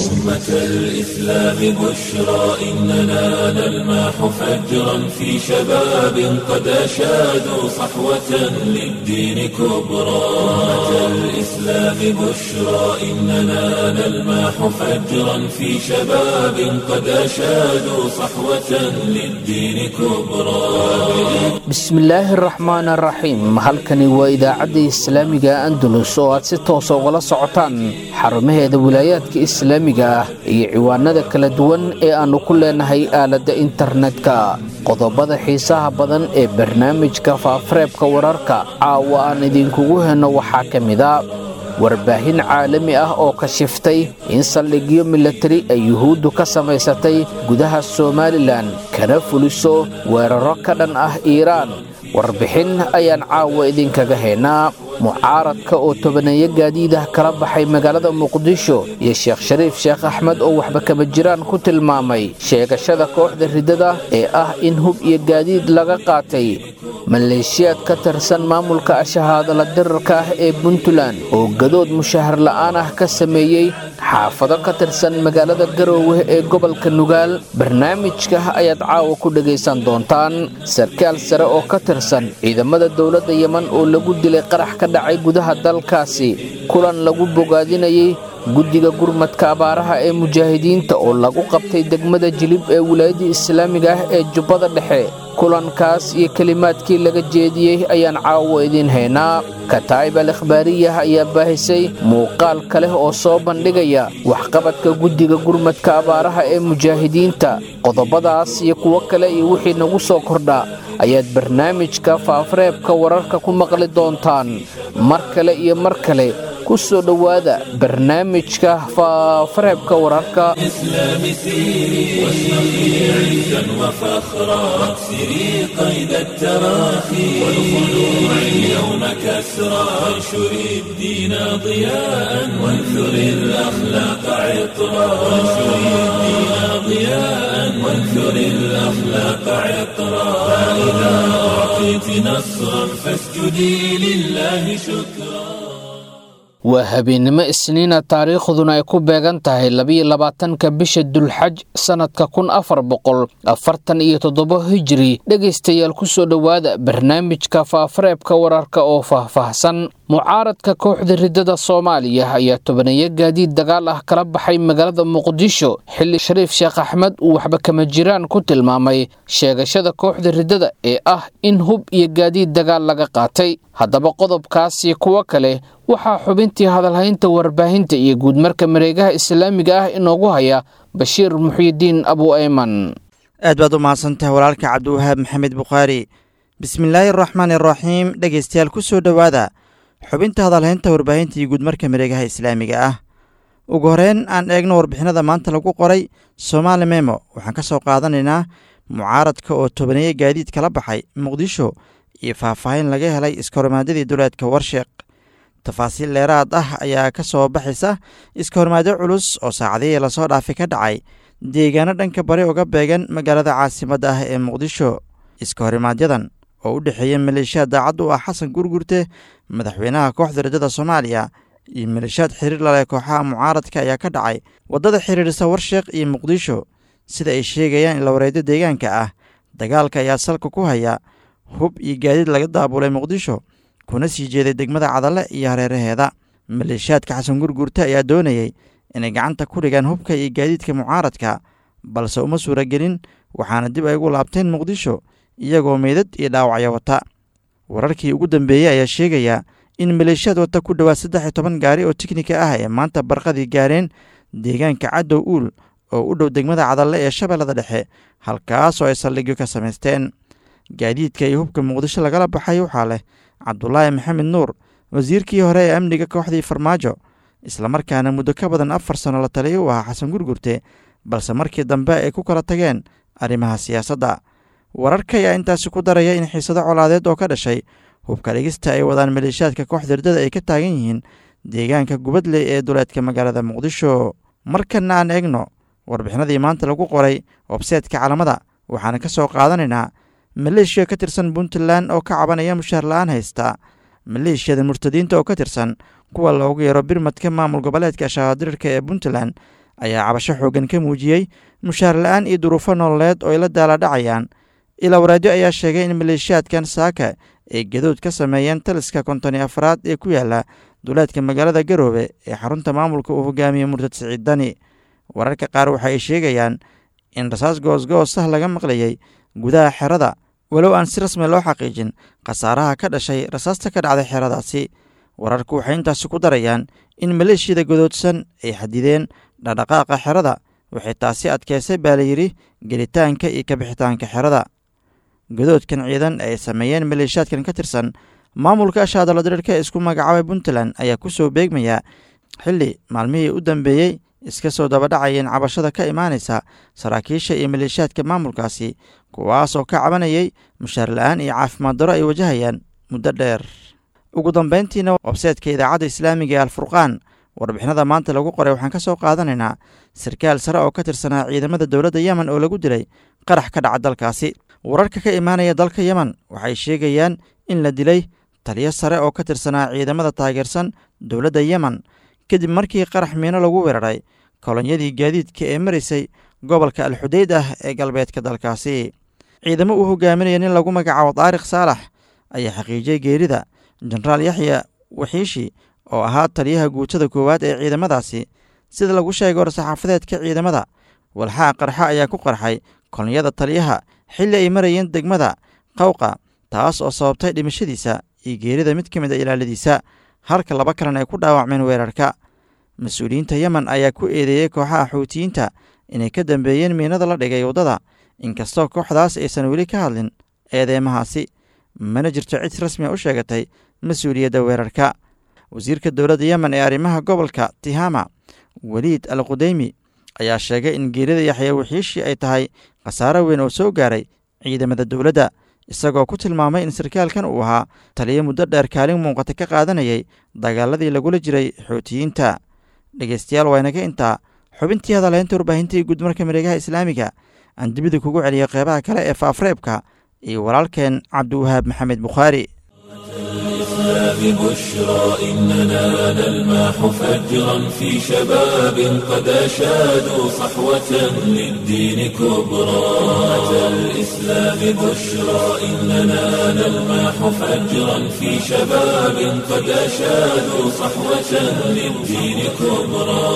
أمة الإسلام بشرى إننا نلمح فجرا في شباب قد أشادوا صحوة للدين كبرى أمة الإسلام بشرى إننا نلمح فجرا في شباب قد أشادوا صحوة للدين كبرى bismillaahi araxmaan araxiim halkani waa idaacadda islaamiga andalus oo aad si toosa ugala socotaan xarumaheeda wilaayaadka islaamiga ah iyo ciwaanada kala duwan ee aannu ku leenahay aaladda internetka qodobada xiisaha badan ee barnaamijka faafareebka wararka caawa aan idinkugu henno waxaa ka mida warbaahin caalami ah oo kashiftay in saldhigyo milatari ay yuhuuddu ka samaysatay gudaha somalilan kana fuliso weeraro ka dhan ah iiraan warbixin ayaan caawa idinkaga haynaa mucaaradka oo tobaneeyo gaadiidah kala baxay magaalada muqdisho iyo sheekh shariif sheekh axmed oo waxba kama jiraan ku tilmaamay sheegashada kooxda riddada ee ah in hub iyo gaadiid laga qaatay maleeshiyaad ka tirsan maamulka ashahaadala dirarka ah ee puntland oo gadood mushahar la'aan ah ka sameeyey xaafado ka tirsan magaalada garoowe ee gobolka nugaal barnaamijka ayaad caawa ku dhegaysan doontaan sarkaal sare oo ka tirsan ciidamada dowladda yeman oo lagu dilay qarax ka dhacay gudaha dalkaasi kulan lagu bogaadinayay guddiga gurmadka abaaraha ee mujaahidiinta oo lagu qabtay degmada jilib ee wilaayadda islaamiga ah ee jubbada dhexe kulankaas iyo kelimaadkii laga jeediyey ayaan caawa idiin haynaa kataa'ib al ikhbaariyah ayaa baahisay muuqaal kaleh oo soo bandhigaya waxqabadka guddiga gurmadka abaaraha ee mujaahidiinta qodobadaas iyo kuwo kale iyo wixii nagu soo kordha ayaad barnaamijka faafareebka wararka ku maqli doontaan mar kale iyo mar kale ku soo dhowaada barnaamijka faafareebka wararka الإسلام سيري واشرقي عزا وفخرا واكسري قيد التراخي والخلوع اليوم كسرا وانشري الدين ضياء وانثري الأخلاق عطرا وانشري الدين ضياء وانثري الأخلاق عطرا فإذا أعطيت نصرا فاسجدي لله شكرا waa habeennimo isniina taariikhduna ay ku beegan tahay labiyo labaatanka bisha dulxaj sannadka kun afar boqol afartan iyo toddoba hijiri dhegaystayaal ku soo dhowaada barnaamijka faafareebka wararka oo faahfaahsan mucaaradka kooxda riddada soomaaliya ayaa tobaneeyo gaadiid dagaal ah kala baxay magaalada muqdisho xilli shariif sheekh axmed uu waxba kama jiraan ku tilmaamay sheegashada kooxda riddada ee ah in hub iyo gaadiid dagaal laga qaatay haddaba qodobkaasi kuwo kale waxaa xubintii hadalhaynta warbaahinta iyo guudmarka mareegaha islaamiga ah inoogu haya bashiir muxyidiin abu ayman aad baad u mahadsantahay walaalka cabdiwahaab maxamed bukhaari bismillaahi araxmaan iraxiim dhegaystayaal ku soo dhowaada xubinta hadalhaynta warbaahinta iyo guudmarka mareegaha islaamiga ah ugu horeyn aan eegno warbixinada maanta lagu qoray somaali memo waxaan ka soo qaadanaynaa mucaaradka oo tobaneeye gaadiid kala baxay muqdisho iyo faahfaahin laga helay iskahormaadadii duleedka warsheeq tafaasiil dheeraad ah ayaa ka soo baxaysa iskahormaadyo culus oo saacadihii lasoo dhaafay ka dhacay deegaano dhanka bari uga beegan magaalada caasimadda ah ee muqdisho iskahorimaadyadan oo u dhexeeya maleeshiyaad daacad u ah xasan gurgurte madaxweynaha kooxda riddada soomaaliya iyo maleeshiyaad xiriir laleh kooxaha mucaaradka ayaa ka dhacay waddada xiriirisa warsheeq iyo muqdisho sida ay sheegayaan ilawareedyo deegaanka ah dagaalka ayaa salka ku haya hub iyo gaadiid laga daabulay muqdisho kuna sii jeeday degmada cadalle iyo hareeraheeda maleeshiyaadka xasan gurgurte ayaa doonayey inay gacanta ku dhigaan hubka iyo gaadiidka mucaaradka balse uma suuragelin waxaana dib ay ugu laabteen muqdisho iyagoo meydad iyo dhaawacyo wata wararkii ugu dambeeyey ayaa sheegaya in maleeshiyaad wata ku dhowaad saddex iyo toban gaari oo tiknika ah ee maanta barqadii gaareen deegaanka caddow uul oo u dhow degmada cadalle ee shabeellada dhexe halkaasoo ay saldhigyo ka samaysteen gaadiidka iyo hubka muqdisho lagala baxay waxaa leh cabdulaahi maxamed nuur wasiirkii hore ee amniga kooxdii farmaajo islamarkaana muddo ka badan afar sano la taliya u ahaa xasan gurgurte balse markii dambe ay ku kala tageen arrimaha siyaasadda wararka ayaa intaasi ku daraya in xiisado colaadeed oo ka dhashay hubka dhigista ay wadaan maleeshiyaadka kooxda herdada ay ka taagan yihiin deegaanka gubadley ee duleedka magaalada muqdisho markana aan eegno warbixinadii maanta lagu qoray webseetka calamada waxaana ka soo qaadanaynaa maleeshiya ka tirsan puntland oo ka cabanaya mushaar la-aan haysta maleeshiyada murtadiinta oo ka tirsan kuwa loogu yeero birmadka maamul goboleedka shahaadirirka ee puntland ayaa cabasho xooggan ka muujiyey mushaar la-aan iyo duruufo nololeed oo ay la daaladhacayaan ilaa waraadyo ayaa sheegay in maleeshiyaadkan saaka ay gadood ka sameeyeen taliska konton iyo afraad ee ku yaala duleedka magaalada garoobe ee xarunta maamulka uu hogaamiyey murtad siciid dani wararka qaar waxa ay sheegayaan in rasaas goosgoosah laga maqlayay gudaha xerada walow aan si rasmi loo xaqiijin khasaaraha ka dhashay rasaasta ka dhacday xeradaasi wararku waxay intaasi ku darayaan in maleeshiyada godoodsan ay xadideen dhaqdhaqaaqa xerada waxay taasi adkeysay baa layidhi gelitaanka iyo kabixitaanka xerada godoodkan ciidan ay sameeyeen maleeshiyaadkan ka tirsan maamulka ashaadala diriirka ee isku magacaabay puntland ayaa ku soo beegmaya xilli maalmihii u dambeeyey iska soo dabadhacayeen cabashada ka imaanaysa saraakiisha iyo maleeshiyaadka maamulkaasi kuwaasoo ka cabanayay mushaar la-aan iyo caafimaad daro ay wajahayaan muddo dheer ugu dambayntiina webseedka idaacadda islaamiga ee alfurqaan warbixinada maanta lagu qoray waxaan ka soo qaadanaynaa sarkaal sare oo ka tirsanaa ciidamada dowladda yemen oo lagu dilay qarax ka dhaca dalkaasi wararka ka imaanaya dalka yemen waxay sheegayaan in la dilay taliyo sare oo ka tirsanaa ciidamada taageersan dowladda yemen kadib markii qarax miino lagu weeraray kolonyadii gaadiidka ee maraysay gobolka alxudeyd ah ee galbeedka dalkaasi ciidamo uu hogaaminaya nin lagu magacaabo taarikh saalax ayaa xaqiijiyey geerida jenaraal yaxya waxiishi oo ahaa taliyaha guutada koowaad ee ciidamadaasi sida lagu sheegay war-saxaafadeedka ciidamada walxaa qarxa ayaa ku qarxay kolonyada taliyaha xilli ay marayeen degmada qawqa taas oo sababtay dhimashadiisa iyo geerida mid ka mid a ilaaladiisa halka laba kalena ay ku dhaawacmeen weerarka mas-uuliyiinta yemen ayaa ku eedeeyey kooxaha xuutiyiinta inay ka dambeeyeen miinada la dhigay waddada inkastoo kooxdaas aysan weli ka hadlin eedeymahaasi mana jirto cid rasmi a u sheegatay mas-uuliyadda weerarka wasiirka dowladda yemen ee arrimaha gobolka tihama weliid al qudeymi ayaa sheegay in geerida yaxya waxiishi ay tahay khasaaro weyn oo soo gaaray ciidamada dowladda isagoo ku tilmaamay in sarkaalkan uu ahaa taliyo muddo dheer kaalin muuqata ka qaadanayay dagaaladii lagula jiray xuutiyiinta dhegeystayaal waa inaga intaa xubintii hadalhaynta warbaahinta iyo guudmarka mareegaha islaamiga aan dibida kugu celiyo qeybaha kale ee faafreebka iyo walaalkeen cabdiwahaab maxamed bukhaari ببشرى إننا نلمح فجرا في شباب قد أشادوا صحوة للدين كبرى أتى الإسلام بشرى إننا نلمح فجرا في شباب قد أشادوا صحوة للدين كبرى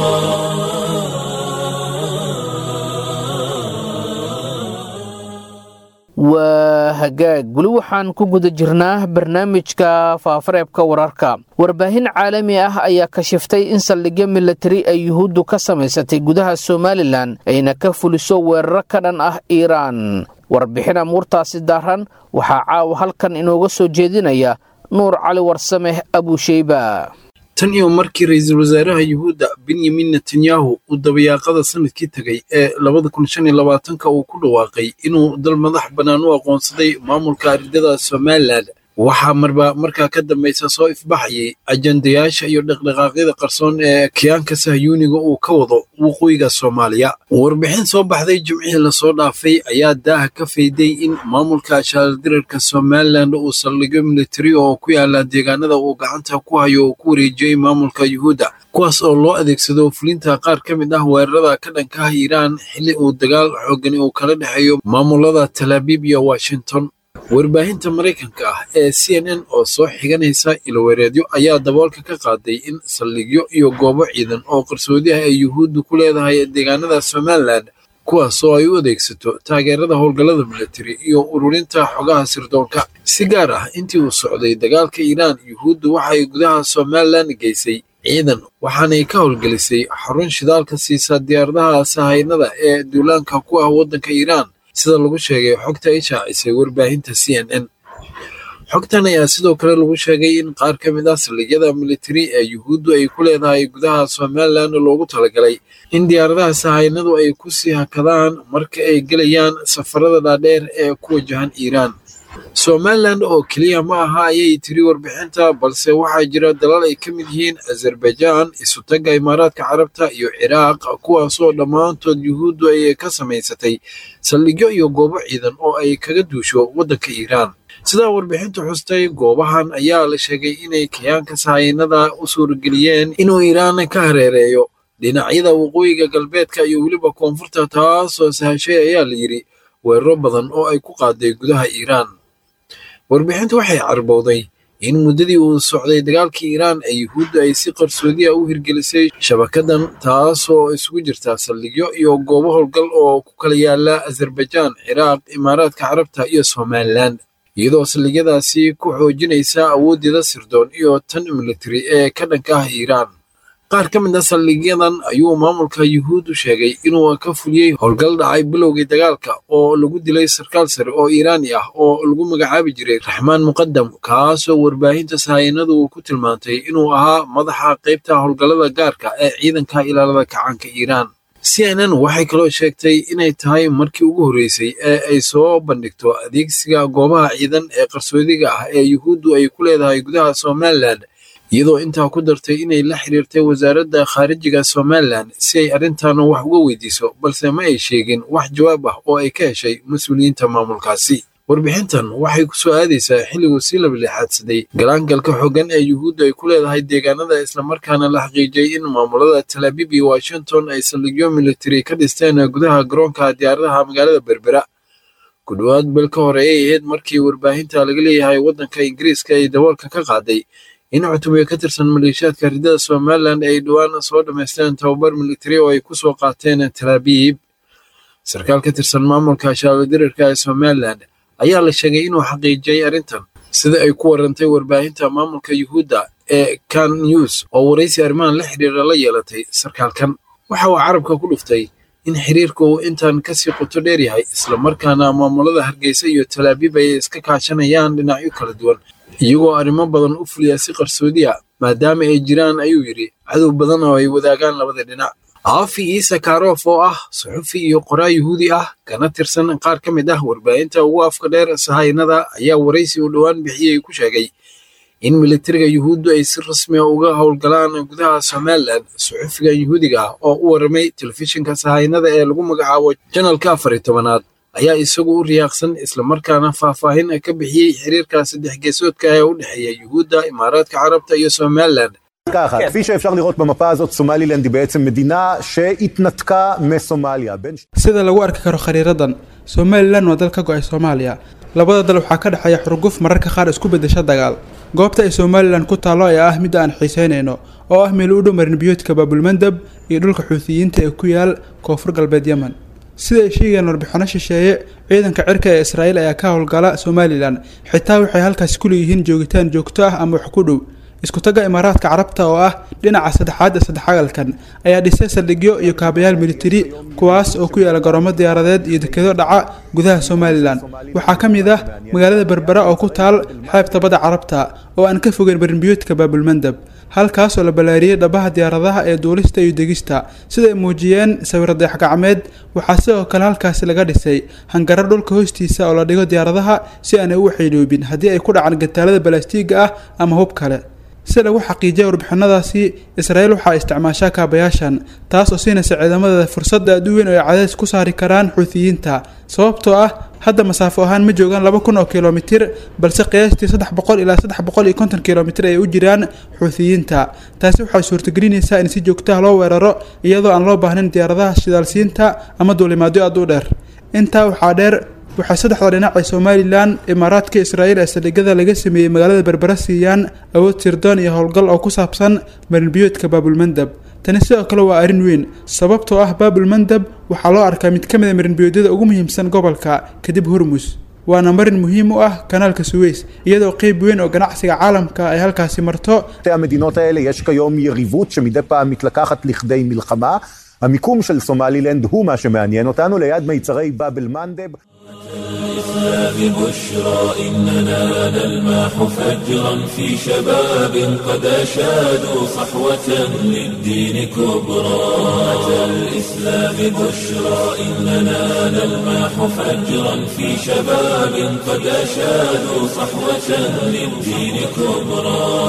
waa hagaag weli waxaan ku guda jirnaa barnaamijka faafareebka wararka warbaahin caalami ah ayaa kashiftay in saldhigyo milatari ay yuhuuddu ka samaysatay gudaha somalilan ayna ka fuliso weeraro ka dhan ah iiraan warbixin amuurtaasi daaran waxaa caawa halkan inooga soo jeedinaya nuur cali warsameh abusheyba tan iyo markii ra-iisul wasaaraha yuhuudda benyamin netanyahu uu dabayaaqada sanadkii tegay ee labada kun shan iyo labaatanka uu ku dhawaaqay inuu dal madax bannaan u aqoonsaday maamulka aridada somalilan waxaa marba markaa ka dambaysa soo ifbaxayay ajandayaasha iyo dhaqdhaqaaqyada qarsoon ee kiyaanka sahyuuniga uu ka wado waqooyiga soomaaliya warbixin soo baxday jimcihii lasoo dhaafay ayaa daaha ka fayday in maamulka shaaldirarka somalilan uu saldhigyo militari oo ku yaala deegaanada uu gacanta ku hayo oo ku wareejiyey maamulka yuhuudda kuwaas oo loo adeegsado fulinta qaar ka mid ah weerarada ka dhanka ah iiraan xilli uu dagaal xoogani uu kala dhexeeyo maamulada talaabiib iyo washington warbaahinta maraykanka ah ee c n n oo soo xiganaysa ilowereedyo ayaa daboolka ka qaaday in saldhigyo iyo goobo ciidan oo qarsoodi ah ay yuhuuddu ku leedahay deegaanada somalilan kuwaas oo ay u adeegsato taageerada howlgallada militari iyo ururinta xogaha sirdoonka si gaar ah intii uu socday dagaalka iiraan yuhuuddu waxay gudaha somalilan geysay ciidan waxaanay ka howlgelisay xarun shidaalka siisa diyaaradaha sahaynada ee duulaanka ku ah waddanka iiraan sida lagu sheegay xogta ay shaacisay warbaahinta c n n xogtan ayaa sidoo kale lagu sheegay in qaar ka mid ah saldhigyada militari ee yuhuuddu ay ku leedahay gudaha somalilan loogu talagalay in diyaaradaha sahaynadu ay ku sii hakadaan marka ay gelayaan safarada dhaadheer ee ku wajahan iiraan somalilan oo keliya ma aha ayay tiri warbixinta balse waxaa jira dalal ay ka mid yihiin azerbaijan isutagga imaaraadka carabta iyo ciraaq kuwaasoo dhammaantood yuhuuddu ay ka samaysatay saldhigyo iyo goobo ciidan oo ay kaga duusho waddanka iiraan sidaa warbixintu xustay goobahan ayaa la sheegay inay kayaanka sahaynada u suurageliyeen inuu iiraan ka hareereeyo dhinacyada waqooyiga galbeedka iyo weliba koonfurta taasoo sahashay ayaa la yidhi weeraro badan oo ay ku qaaday gudaha iiraan warbixintu waxay carbowday in muddadii uu socday dagaalkii iiraan ee yuhuudda ay si qarsoodiya u hirgelisay shabakadan taasoo isugu jirta saldhigyo iyo goobo howlgal oo ku kala yaala azerbaijaan ciraaq imaaraadka carabta iyo somalilan iyadoo saldhigyadaasi ku xoojinaysa awooddeeda sirdoon iyo tan militari ee ka dhanka ah iiraan qaar ka mid a saldhigyadan ayuu maamulka yuhuuddu sheegay inuu ka fuliyey howlgal dhacay bilowgii dagaalka oo lagu dilay sarkaal sare oo iiraani ah oo lagu magacaabi jiray raxmaan muqadam kaasoo warbaahinta sahayanadu ku tilmaantay inuu ahaa madaxa qaybta howlgallada gaarka ee ciidanka ilaalada kacaanka iiraan c n n waxay kaloo sheegtay inay tahay markii ugu horreysay ee ay soo bandhigto adeegsiga goobaha ciidan ee qarsoodiga ah ee yuhuuddu ay ku leedahay gudaha somalilan iyadoo intaa ku dartay inay la xiriirtay wasaaradda khaarijiga somalilan si ay arrintan wax uga weydiiso balse ma ay sheegin wax jawaab ah oo ay ka heshay mas-uuliyiinta maamulkaasi warbixintan waxay ku soo aadaysaa xilliguu sii labalixaadsaday galaangalka xooggan ee yuhuudda ay ku leedahay deegaanada islamarkaana la xaqiijiyey in maamulada talaabib iyo washington ay saldhigyo militari ka dhisteen gudaha garoonka diyaaradaha magaalada berbera ku dhowaad bel ka hore ay ahayd markii warbaahinta laga leeyahay waddanka ingiriiska ay daboolka ka qaaday in cutubyo ka tirsan maleeshiyaadka ridada somalilan ay dhowaan soo dhammaysteen tababar militari oo ay ku soo qaateen talaabiib sarkaal ka tirsan maamulka shaaladirarka ee somalilan ayaa la sheegay inuu xaqiijiyey arrintan sida ay ku warantay warbaahinta maamulka yuhuudda ee kan news oo waraysi arrimahan la xiriira la yeelatay sarkaalkan waxa uu carabka ku dhuftay in xiriirka uu intan kasii qoto dheer yahay islamarkaana maamulada hargeysa iyo talaabiib ay iska kaashanayaan dhinacyo kala duwan iyagoo arrimo badan u fuliya si qarsoodiya maadaama ay jiraan ayuu yidhi cadow badan oo ay wadaagaan labada dhinac aafi iisa karof oo ah suxufi iyo qoraa yuhuudi ah kana tirsan qaar ka mid ah warbaahinta ugu afka dheer sahaynada ayaa waraysi uu dhowaan bixiyey ku sheegay in militariga yuhuuddu ay si rasmiya uga howlgalaan gudaha somalilan suxufigan yuhuudiga ah oo u waramay telefishinka sahaynada ee lagu magacaabo janalka afar iyo tobanaad ayaa isagu u riyaaqsan islamarkaana faahfaahin ka bixiyey xiriirka saddex geesoodka ee u dhexeeya yuhuudda imaaraadka carabta iyo somalilan ככה, כפי שאפשר לראות במפה הזאת, סומלילנד היא בעצם מדינה שהתנתקה מסומליה. בין... sida lagu arki karo khariiradan somalilan waa dal ka go-ay soomaaliya labada dal waxaa ka dhexeeya xurguf mararka qaar isku beddesha dagaal goobta ay somalilan ku taallo ayaa ah midda aan xiiseynayno oo ah meel u dhow marinbiyoodka baabulmandab iyo dhulka xuutiyiinta ee ku yaal koonfur galbeed yemen sida ay sheegayaan warbixino shisheeye ciidanka cirka ee israa'iil ayaa ka howlgala somalilan xitaa waxay halkaasi ku leeyihiin joogitaan joogto ah ama wax ku dhow iskutaga imaaraadka carabta oo ah dhinaca saddexaad ee saddexagalkan ayaa dhisay saldhigyo iyo kaabayaal militari kuwaas oo ku yaala garoomo diyaaradeed iyo dekedo dhaca gudaha somalilan waxaa ka mid ah magaalada berbera oo ku taal xeebta badda carabta oo aan ka fogeyn barinbiyoodka baabulmandab halkaasoo la ballaariyey dhabaha diyaaradaha ee duulista iyo degista sida ay muujiyeen sawir dayax gacmeed waxaa sidoo kale halkaasi laga dhisay hangaro dhulka hoostiisa oo la dhigo diyaaradaha si aanay u waxayloobin haddii ay ku dhacaan gataalada balaastiiga ah ama hub kale si lagu xaqiijiyay warbixinadaasi israa'iil waxaa isticmaashaa kaabayaashan taas oo siinaysa ciidamadeeda fursadda aad u weyn oo ay cadays ku saari karaan xuutiyiinta sababtoo ah hadda masaafo ahaan ma joogaan laba kun oo kilomitir balse qiyaastii saddex boqol ilaa saddex boqol iyo konton kilomitir ay u jiraan xuutiyiinta taasi waxay suurtagelinaysaa in si joogtaha loo weeraro iyadoo aan loo baahnayn diyaaradaha shidaalsiinta ama duulimaadyo aad u dheer intaa waxaa dheer waxay saddexda dhinac ee somalilan imaaraadka israa'iil ee saldhigyada laga sameeyey magaalada berbera siiyaan awood sirdoon iyo howlgal oo ku saabsan marinbiyoodka baabulmandab tani sidoo kale waa arrin weyn sababtoo ah baabulmandab waxaa loo arkaa mid ka mid a marinbiyoodyada ugu muhiimsan gobolka kadib hormus waana marin muhiim u ah kanaalka suweys iyadoo qeyb weyn oo ganacsiga caalamka ay halkaasi marto שתי המדינות האלה יש כיום יריבות שמדי פעם מתלקחת לכדי מלחמה. המיקום של סומלילנד הוא מה שמעניין אותנו, ליד מיצרי באב אל-מנדב. الإسلام بشرى إننا نلمح فجرا في شباب قد أشادوا صحوة للدين كبرى أتى الإسلام بشرى إننا نلمح فجرا في شباب قد أشادوا صحوة للدين كبرى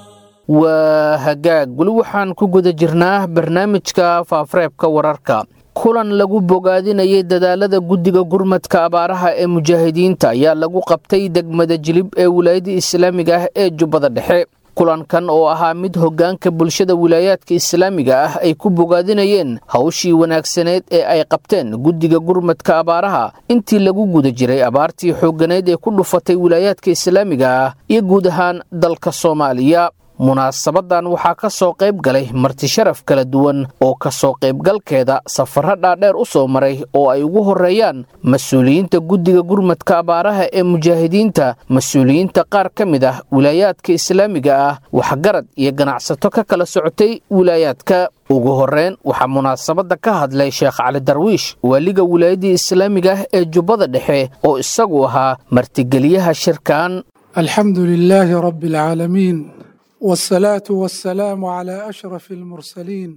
waa hagaag weli waxaan ku guda jirnaa barnaamijka faafareebka wararka kulan lagu bogaadinayay dadaalada guddiga gurmadka abaaraha ee mujaahidiinta ayaa lagu qabtay degmada jilib ee wilaayada islaamiga ah ee jubbada dhexe kulankan oo ahaa mid hoggaanka bulshada wilaayaadka islaamiga ah ay ku bogaadinayeen hawshii wanaagsaneed ee ay qabteen guddiga gurmadka abaaraha intii lagu guda jiray abaartii xoogganeed ee ku dhufatay wilaayaadka islaamiga ah iyo guud ahaan dalka soomaaliya munaasabadan waxaa ka soo qayb galay marti sharaf kala duwan oo ka soo qaybgalkeeda safarro dhaadheer u soo maray oo ay ugu horreeyaan mas-uuliyiinta guddiga gurmadka abaaraha ee mujaahidiinta mas-uuliyiinta qaar ka mid ah wilaayaadka islaamiga ah waxgarad iyo ganacsato ka kala socotay wilaayaadka ugu horreyn waxaa munaasabadda ka hadlay sheekh cali darwiish waaliga wilaayadii islaamiga ah ee jubbada dhexe oo isagu ahaa martigeliyaha shirkan alxamdu lilaahi rabbi alcaalamiin والصلاة والسلام على أشرف المرسلين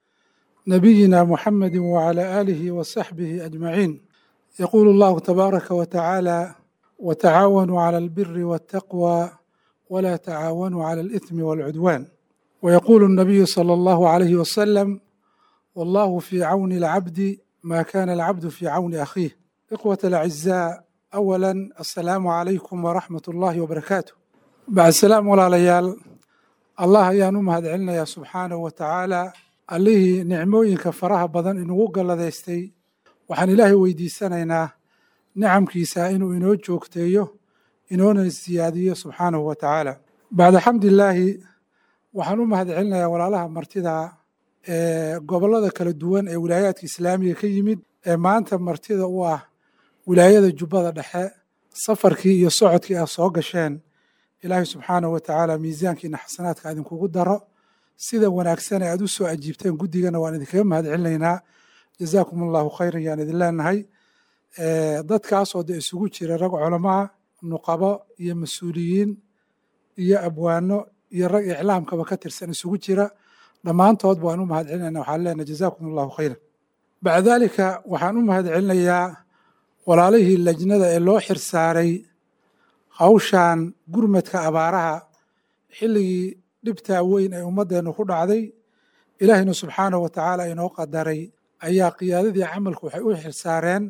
نبينا محمد وعلى آله وصحبه أجمعين يقول الله تبارك وتعالى وتعاونوا على البر والتقوى ولا تعاونوا على الإثم والعدوان ويقول النبي صلى الله عليه وسلم والله في عون العبد ما كان العبد في عون أخيه إخوة الأعزاء أولا السلام عليكم ورحمة الله وبركاته بعد السلام ولا ليال allah ayaan u mahad celinayaa subxaanahu wa tacaala allihii nicmooyinka faraha badan inugu galladaystay waxaan ilaahay weydiisanaynaa nicamkiisa inuu inoo joogteeyo inoona siyaadiyo subxaanahu wa tacaala bacda xamdilaahi waxaan u mahad celinayaa walaalaha martida ee gobollada kala duwan ee wilaayaadka islaamiga ka yimid ee maanta martida u ah wilaayada jubbada dhexe safarkii iyo socodkii aad soo gasheen ilaahay subxaanahu wa tacaala miisaankiina xasanaadka idinkugu daro sida wanaagsan ee aad u soo ajiibteen guddigana waan idinkaga mahad celinaynaa jazaakum allahu khayran yaan idin leenahay dadkaasoo de isugu jira rag culamaa nuqabo iyo mas-uuliyiin iyo abwaano iyo rag iclaamkaba ka tirsan isugu jira dhammaantoodba waan u mahad celinayna waxaan leenahay jazaakum allahu khayran bacda daalika waxaan u mahad celinayaa walaalihii lajnada ee loo xirsaaray hawshan gurmadka abaaraha xilligii dhibtaa weyn ee ummaddeennu ku dhacday ilaahayna subxaanahu wa tacaala inoo qadaray ayaa qiyaadadii camalku waxay u xirsaareen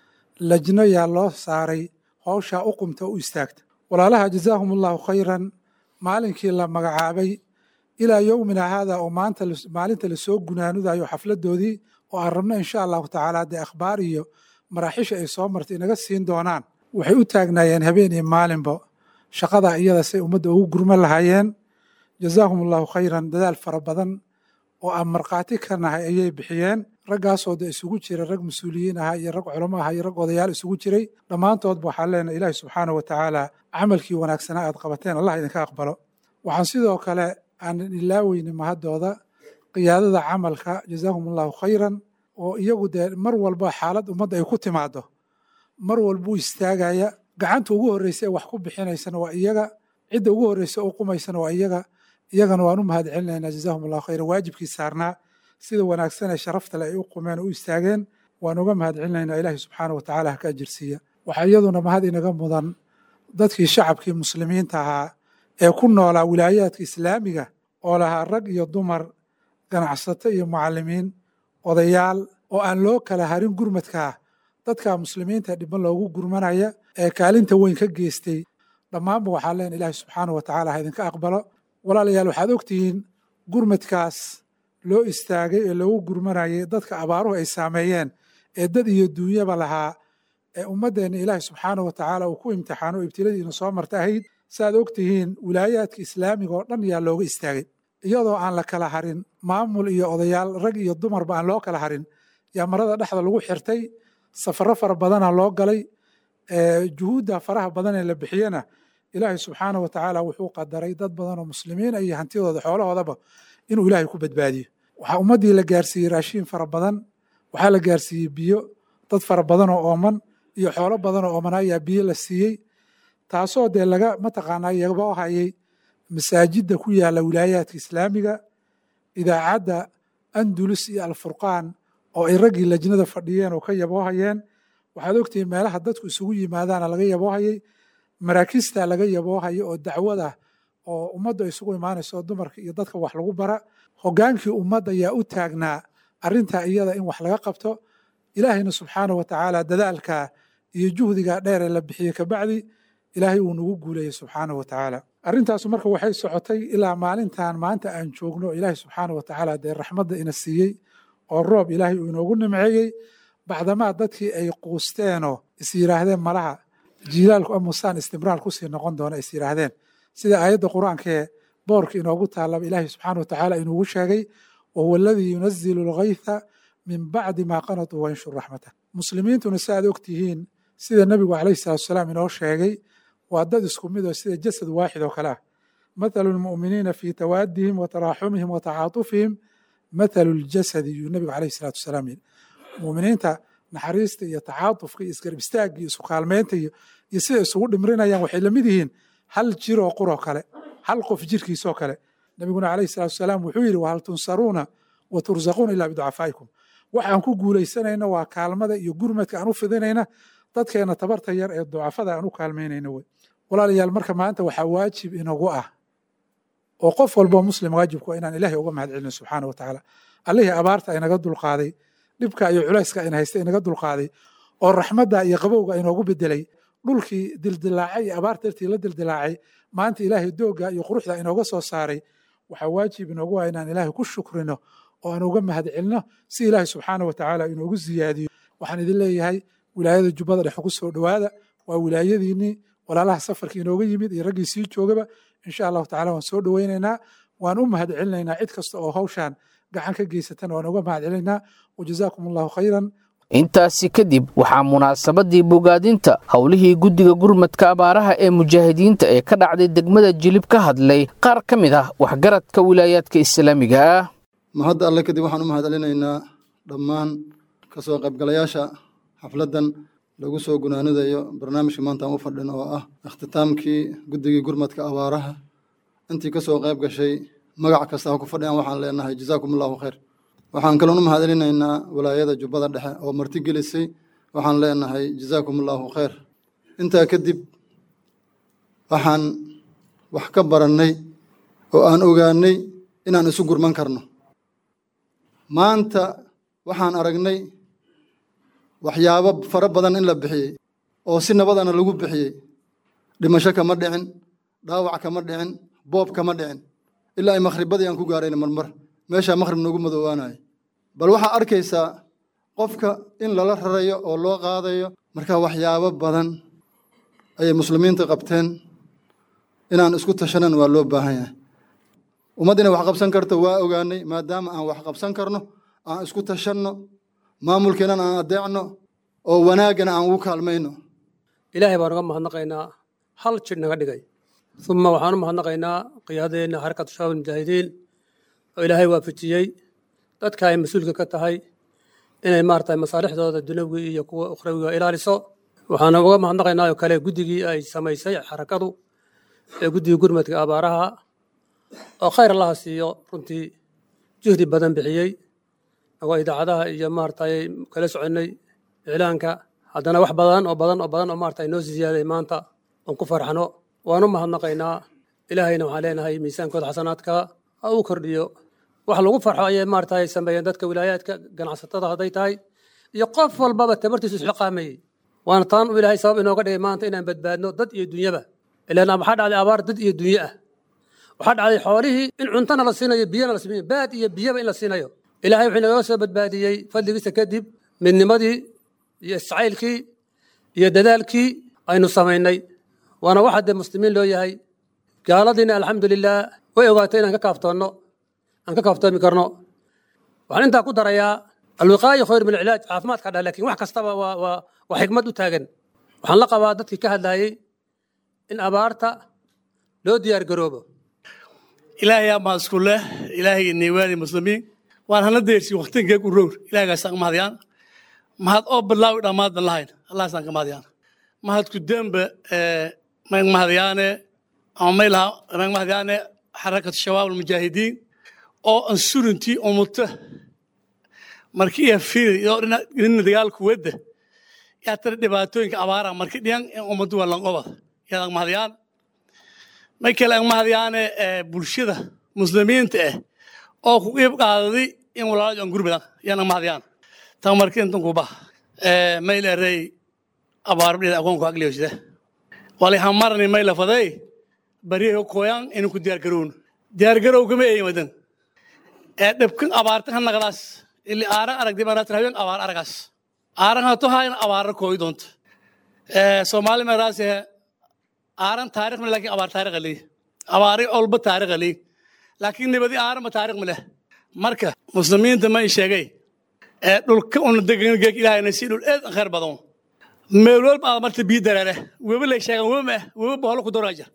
lajno yaa loo saaray hawshaa u qumta u istaagta walaalaha jazaahum allahu khayran maalinkii la magacaabay ilaa yowmina haada oo maanta maalinta lasoo gunaanudayo xafladoodii oo aan rabno insha allahu tacaala dee akhbaar iyo maraaxisha ay soo martay inaga siin doonaan waxay u taagnaayeen habeen iyo maalinba shaqadaa iyada say ummadda ugu gurman lahaayeen jazaahum allahu khayran dadaal fara badan oo aan markhaati ka nahay ayay bixiyeen raggaasoo de isugu jira rag mas-uuliyiin ahaa iyo rag culamo aha iyo rag odayaal isugu jiray dhammaantoodba waxaan leenahay ilaahi subxaanahu wa tacaala camalkii wanaagsanaa aad qabateen allah idinka aqbalo waxaan sidoo kale aanan ilaaweyni mahaddooda qiyaadada camalka jazaahum allahu khayran oo iyagu dee mar walba xaalad ummadda ay ku timaado mar walbuu istaagaya gacanta ugu horreysa ee wax ku bixinaysana waa iyaga cidda ugu horreysa oo qumaysana waa iyaga iyagana waan u mahad celinaynaa jazaahum allahu khayran waajibkii saarnaa sida wanaagsan ee sharafta le ay u qumeen oo u istaageen waan uga mahad celinaynaa ilaahi subxaanahu wa tacaala ha ka ajirsiiya waxaa iyaduna mahad inaga mudan dadkii shacabkii muslimiinta ahaa ee ku noolaa wilaayaadka islaamiga oo lahaa rag iyo dumar ganacsato iyo mucalimiin odayaal oo aan loo kala harin gurmadkaa dadka muslimiinta dhiban loogu gurmanaya ee kaalinta weyn ka geystay dhammaanba waxaa leen ilaahi subxaanahu wa tacaala ha idinka aqbalo walaalayaal waxaad ogtihiin gurmadkaas loo istaagay ee loogu gurmanayay dadka abaaruhu ay saameeyeen ee dad iyo duunyaba lahaa ee ummaddeenna ilaahi subxaanahu wa tacaala uu ku imtixaano oo ibtiladiina soo marta ahayd saaad ogtihiin wilaayaadka islaamiga oo dhan yaa looga istaagay iyadoo aan la kala harin maamul iyo odayaal rag iyo dumarba aan loo kala harin yaa marada dhexda lagu xirtay safaro fara badana loo galay juhuudda faraha badan ee la bixiyena ilaahay subxaanahu wa tacaala wuxuu qadaray dad badan oo muslimiina iyo hantidooda xoolahoodaba inuu ilaahay ku badbaadiyo waxaa ummaddii la gaarsiiyey raashiin fara badan waxaa la gaarsiiyey biyo dad fara badan oo ooman iyo xoolo badan oo ooman ayaa biyo la siiyey taasoo dee laga mataqaanaa yaboo hayay masaajidda ku yaala wilaayaadka islaamiga idaacadda andulus iyo alfurqaan oo ay raggii lajnada fadhiyeen oo ka yaboohayeen waxaad ogtihiin meelaha dadku isugu yimaadaana laga yaboohayay maraakista laga yaboohayo oo dacwada oo ummadda isugu imaanayso dumarka iyo dadka wax lagu bara hogaankii ummadda ayaa u taagnaa arrintaa iyada in wax laga qabto ilaahayna subxaanahu wa tacaala dadaalka iyo juhdiga dheer ee la bixiyey kabacdi ilaahay uu nagu guuleeyey subxaanahu wa tacaala arrintaasu marka waxay socotay ilaa maalintan maanta aan joogno ilaahay subxaanahu wa tacaala dee raxmadda ina siiyey oo roob ilaahay uu inoogu nimceeyey bacdamaa dadkii ay quusteenoo is yidhaahdeen malaha jiilaalku amusaan istimraar kusii noqon doona is yidhaahdeen sida aayadda qur-aankee boorka inoogu taallaba ilaahay subxaana wa tacaala inuugu sheegay wahuwa aladii yunazilu alghaytha min bacdi maa qanatuu wayanshur raxmatah muslimiintuna si aad ogtihiin sida nebigu calayhi salatu wasalaam inoo sheegay waa dad isku mid oo sida jasad waaxid oo kale ah mathalu lmu'miniina fii tawaadihim wa taraaxumihim wa tacaatufihim mathalu ljasadi yuu nebigu calayhi salatu wasalaam yidhi mu'miniinta naxariista iyo tacaatufka iyo isgarab istaagga iyo isu kaalmeynta iyo iyo sida isugu dhimrinayaan waxay lamid yihiin hal jir oo quroo kale hal qof jirkiisoo kale nebiguna calayhi salatu wasalaam wuxuu yidhi wahal tunsaruuna wa tursaquuna ilaa biducafaa'ikum waxaan ku guulaysanayna waa kaalmada iyo gurmadka aan u fidinayna dadkeena tabarta yar ee ducafada aan u kaalmeynayna wey walaalayaal marka maanta waxaa waajib inagu ah oo qof walboo muslim waajibku waa inaan ilaahay uga mahad celino subxaana wa tacaala allihii abaarta inaga dulqaaday dhibka iyo culayska ina haysta inaga dulqaaday oo raxmadda iyo qabowga inoogu bedelay dhulkii dildilaacay iyo abaar dartii la dildilaacay maanta ilaahay doogga iyo quruxda inooga soo saaray waxaa waajib inoogu ah inaan ilaahay ku shukrino oo aan uga mahad celino si ilaahay subxaana wa tacaala inoogu siyaadiyo waxaan idin leeyahay wilaayada jubbada dhexe ku soo dhowaada waa wilaayadiinnii walaalaha safarkii inooga yimid iyo raggii sii joogaba insha allahu tacala waan soo dhoweynaynaa waan u mahad celinaynaa cid kasta oo hawshaan gacan ka geysatana waan uga mahad celinaynaa wajazaakum allahu khayran intaasi kadib waxaa munaasabadii bogaadinta howlihii guddiga gurmadka abaaraha ee mujaahidiinta ee ka dhacday degmada jilib ka hadlay qaar ka mid ah waxgaradka wilaayaadka islaamiga ah mahadda alle kadib waxaan u mahad celinaynaa dhammaan ka soo qaybgalayaasha xafladdan lagu soo gunaanidayo barnaamijka maanta aan u fadhin oo ah ikhtitaamkii guddigii gurmadka abaaraha intii ka soo qayb gashay magac kasta ha ku fadhiyaan waxaan leenahay jazaakum allahu khayr waxaan kaloon u mahad celinaynaa walaayada jubbada dhexe oo marti gelisay waxaan leenahay jazaakum allahu khayr intaa kadib waxaan wax ka barannay oo aan ogaanay inaan isu gurman karno maanta waxaan aragnay waxyaabo fara badan in la bixiyey oo si nabadana lagu bixiyey dhimasho kama dhicin dhaawac kama dhicin boob kama dhicin ilaa ay makhribadii aan ku gaarayna marmar meeshaa makhrib noogu madoowaanayo bal waxaa arkaysaa qofka in lala rarayo oo loo qaadayo marka waxyaabo badan ayay muslimiinta qabteen inaan isku tashanan waa loo baahan yahay ummad inay wax qabsan karto waa ogaanay maadaama aan wax qabsan karno aan isku tashanno maamulkeennan aan adeecno oo wanaaggana aan ugu kaalmayno ilaahay baan uga mahadnaqaynaa hal jir naga dhigay uma waxaan u mahadnaqaynaa qiyaadadeenna xarakatu shabaab almujaahidiin oo ilaahay waafajiyey dadka ay mas-uulka ka tahay inay maaragtay masaalixdooda dunawi iyo kuwa ukhrawiga ilaaliso waxaan uga mahadnaqaynaa oo kale guddigii ay samaysay xarakadu ee guddigii gurmadka abaaraha oo khayr allaha siiyo runtii juhdi badan bixiyey agoo idaacadaha iyo maaragtay kala soconnay iclaanka haddana wax badan oo badan oo badan oo maaragtay noo ziyaaday maanta oon ku farxano waan u mahadnaqaynaa ilaahayna waxaan leenahay miisaankooda xasanaadka ha uu kordhiyo wax lagu farxo ayay maaragtay sameeyeen dadka wilaayaadka ganacsatada hadday tahay iyo qof walbaba tabartiisu isxiqaamayey waana taan uu ilaahay sabab inooga dhigay maanta inaan badbaadno dad iyo dunyaba ilaan waxaa dhacday abaar dad iyo dunye ah waxaa dhacday xoolihii in cuntana la siinayo biyana la siinayo baad iyo biyaba in la siinayo ilaahay wuxuu inagaga soo badbaadiyey fadligiisa kadib midnimadii iyo iscaylkii iyo dadaalkii aynu samaynay waana waxa dee muslimiin loo yahay gaaladiina alxamdulilah way ogaatay inaan ka kaaftoonno aan ka kaaftoomi karno waxaan intaa ku darayaa alwiqaaya khayr min alcilaaj caafimaadka dhah lakin wax kastaba waa waa waa xikmad u taagan waxaan la qabaa dadkii ka hadlayey in abaarta loo diyaar garoobo ilaahay yaa mahad isku leh ilaahay niiwaani muslimiin waan hana deersi waktinkee ku rowr ilaahgaasaan ka mahadyaan mahad oo bilaawi dhammaadban lahayn allahasaan ka mahadyaan mahad ku dembe mag mahadyaane ama maylaha mag mahadyaane xarakatu shabaab almujaahidiin oo ansurintii umuta markii iya fiiri iyo dhina dagaalku wedda yaa tira dhibaatooyinka abaara marki dhiyan in ummaddu waa lanqobad yaad mahadyaan may kale ang mahadyaane bulshada muslimiinta ah oo ku qiib qaadaday in walaalajo aan gurbadan yana mahdiyaan tan marki intan kuba mayl erey abaarbdhida agoonku agliyoside wali hamarni mayla faday bariyaho koyan inu ku diyaargarown diyaargarow kama eyimadan ee dhibkan abaartan ha naqdaas ili aaran aragdi banaatan habeen abaar aragaas aaran hato haayna abaara kooyi doonta soomaali meeraase aaran taarikh male lakin abaar taarikh alii abaari olba taarikh alii laakiin nibadi aaran ma taarikh male marka muslimiinta ma sheegay ee dhulka una degan geeg ilaahayna si dhul eed khayr badan meel walba aad marta bii dareere weba lay sheegan weba ma weba boholo ku doraja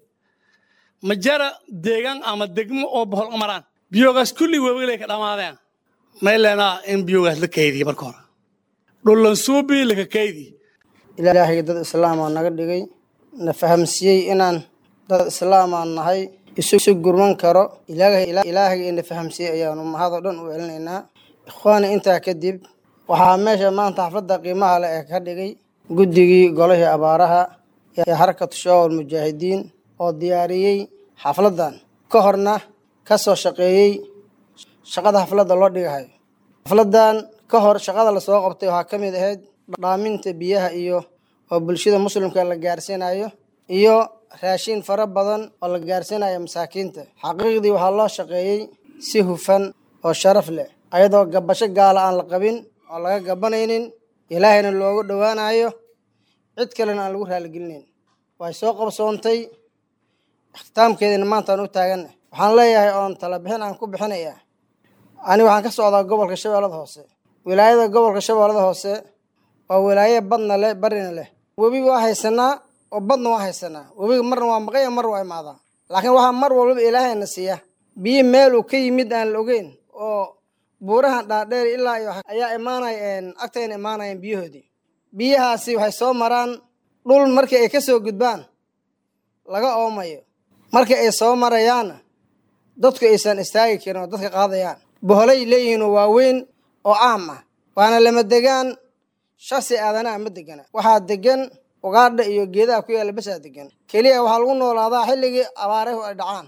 ma jara deegaan ama degmo oo bohol maraan biyogaas kulli weba lay ka dhamaadeen may leenaa in biyogaas la kaydiyo marka hore dhullan suubi laka kaydi ilaahay dad islaamaa naga dhigay na fahamsiiyey inaan dad islaamaa nahay isu gurman karo ilaahay ina fahamsiiyey ayaanu mahadoo dhan u celinaynaa ikhwaani intaa kadib waxaa meesha maanta xafladda qiimaha leh ee ka dhigay guddigii golihii abaaraha ee harakatu shaawal mujaahidiin oo diyaariyey xafladdan ka horna ka soo shaqeeyey shaqada xafladda loo dhigahayo xafladdan ka hor shaqada lasoo qabtay waxaa ka mid ahayd dhaaminta biyaha iyo oo bulshada muslimka la gaarsiinayo iyo raashin fara badan oo la gaarsiinayo masaakiinta xaqiiqdii waxaa loo shaqeeyey si hufan oo sharaf leh ayadoo gabasho gaala aan la qabin oo laga gabanaynin ilaahayna loogu dhowaanayo cid kalena aan lagu raaligelinayn way soo qabsoontay ikhtiitaamkeedina maanta aan u taaganna waxaan leeyahay oon talabixin aan ku bixinayaa ani waxaan ka socdaa gobolka shabeellada hoose wilaayada gobolka shabeellada hoose waa wilaaye badna leh barina leh webi waa haysanaa oo badna waa haysanaa webiga marna waa maqaya marna waa imaadaa laakiin waxaa mar walbaba ilaahayna siiya biyo meel uu ka yimid aan la ogeyn oo buurahan dhaadheer ilaa iyo ayaa imaanaya agtayna imaanayeen biyahoodii biyahaasi waxay soo maraan dhul markii ay ka soo gudbaan laga oomayo markii ay soo marayaanna dadku aysan istaagi karin oo dadka qaadayaan boholay leeyihiin oo waaweyn oo caam ah waana lama degaan shasi aadanaha ma degana waxaa degan ugaadha iyo geedaha ku yaalla basaa degan keliya waxaa lagu noolaadaa xilligii abaarehu ay dhacaan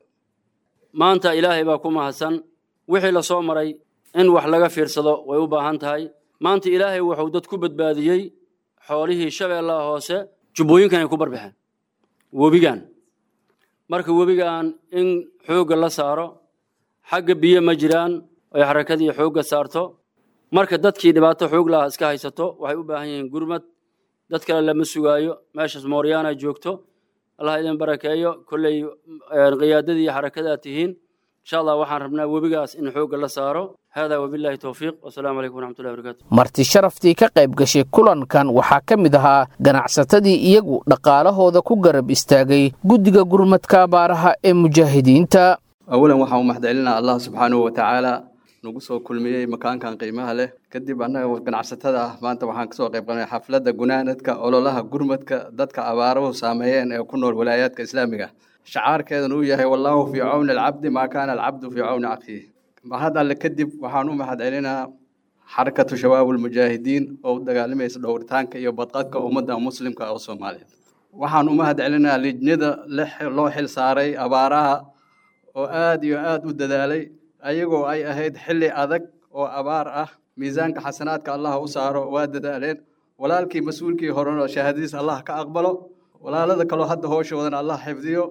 maanta ilaahay baa ku mahadsan wixii la soo maray in wax laga fiirsado way u baahan tahay maanta ilaahay wuxuu dad ku badbaadiyey xoolihii shabeellaha hoose jubbooyinkan ay ku barbixeen webigan marka webigan in xoogga la saaro xagga biyo ma jiraan ay xarakadii xoogga saarto marka dadkii dhibaato xoog laha iska haysato waxay u baahan yihiin gurmad dad kale lama sugaayo meeshaas mooryaana joogto allah idin barakeeyo kolley qiyaadadii iyo xarakadaa tihiin insha allah waxaan rabnaa webigaas in xoogga la saaro hada wabillahi towfiiq wasalaamu calaykum waraxmatullahi barakatu marti sharaftii ka qayb gashay kulankan waxaa ka mid ahaa ganacsatadii iyagu dhaqaalahooda ku garab istaagay guddiga gurmadka abaaraha ee mujaahidiinta awalan waxaan u mahadcelinaa allah subxaanahu watacaala nagu soo kulmiyey makaankan qiimaha leh kadib annaga ganacsatada ah maanta waxaan kasoo qayb qabanay xafladda gunaanadka ololaha gurmadka dadka abaaruhu saameeyeen ee ku nool walaayaadka islaamiga shacaarkeedan uu yahay wallaahu fii cawni alcabdi maa kaana alcabdu fii cawni akhiih mahad alle kadib waxaan u mahad celinaa xarakatu shabaabulmujaahidiin oo u dagaalamaysa dhowritaanka iyo badqadka ummadda muslimka oo soomaaliyeed waxaan u mahad celinaa lijnada loo xil saaray abaaraha oo aad iyo aad u dadaalay ayagoo ay ahayd xilli adag oo abaar ah miisaanka xasanaadka allah u saaro waa dadaaleen walaalkii mas-uulkii horena shahaadadiis allah ka aqbalo walaalada kaloo hadda hooshoodan allah xifdiyo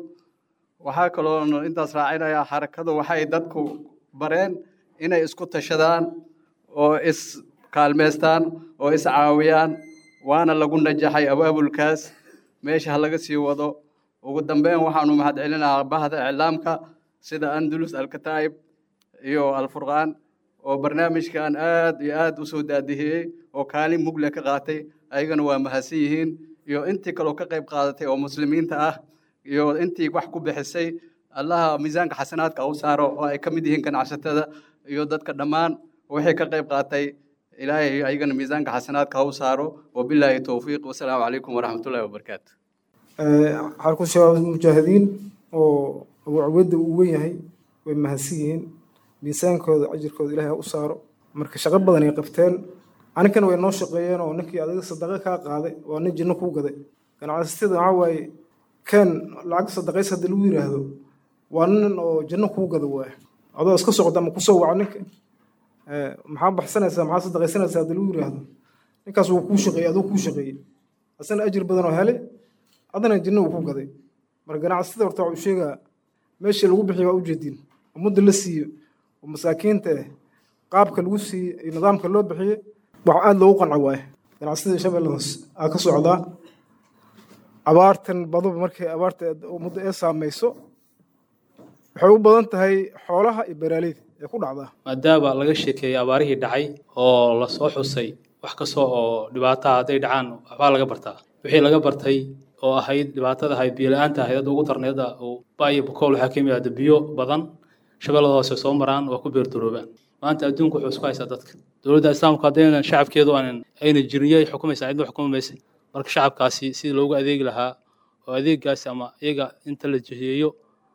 waxaa kaloo intaas raacinayaa xarakadu waxay dadku bareen inay isku tashadaan oo is kaalmeystaan oo is caawiyaan waana lagu najaxay abaabulkaas meesha ha laga sii wado ugu dambeyn waxaanu mahad celinahaa bahda iclaamka sida andalus alkataa'ib iyo alfurqaan oo barnaamijkan aad iyo aad u soo daadihiyey oo kaalin mugle ka qaatay ayagana waa mahadsan yihiin iyo intii kaloo ka qayb qaadatay oo muslimiinta ah iyo intii wax ku bixisay allaha miisaanka xasanaadka u saaro oo ay ka mid yihiin ganacsatada iyo dadka dhammaan wixii ka qayb qaatay ilaahay ayagana miisaanka xasanaadka ha u saaro wabilaahi towfiiq wasalaamu calaykum waraxmatullahi wabarakaatu xarku shabaab mujaahidiin oo abu cubeyda uu wen yahay way mahadsan yihiin miisaankooda ajirkooda ilaahay ha u saaro marka shaqo badan ay qabteen aninkana way noo shaqeeyeen oo ninkii adiga sadaqa kaa qaaday waa nin jinno kuu gaday ganacsatada waxaa waaye keen lacag sadaqays haddii lagu yidhaahdo waa nin oo janno kuu gada waaya adoo iska socda ama kusoo waco ninka maxaa baxsanaysaa maxaa sadaqaysanaysaa haddii lagu yiraahdo ninkaas wuu kuu shaqeeyey aduu kuu shaqeeyey asana ajir badan oo hele adana jinno uu ku gaday marka ganacsatada horta waxuu sheegaa meeshii lagu bixiyo waa ujeedin oo mudda la siiyo oo masaakiinta eh qaabka lagu siiyey iyo nidaamka loo bixiyey wax aada loogu qanci waaye ganacsatada shabeelle hoos aa ka socdaa abaartan baduba markay abaarta muddo ee saamayso waxay u badan tahay xoolaha iyo beeraaleyda ee ku dhacdaa maadaama laga sheekeeyey abaarihii dhacay oo lasoo xusay wax kasta oo dhibaataha hadday dhacaan waxbaa laga bartaa wixii laga bartay oo ahayd dhibaatada ahayd biyo la-aanta ahayd hadda ugu darneeda oo baayo bukool waxaa ka yimaada biyo badan shabeellada hoose soo maraan waa ku beerdaroobaan maanta adduunku wuxuu isku haysaa dadka dowladda islaamku haddaynan shacabkeedu aanan ayna jirin yay xukumaysaa cidna xukumi maysa marka shacabkaasi sidii loogu adeegi lahaa oo adeegaasi ama iyaga inta la jiheeyo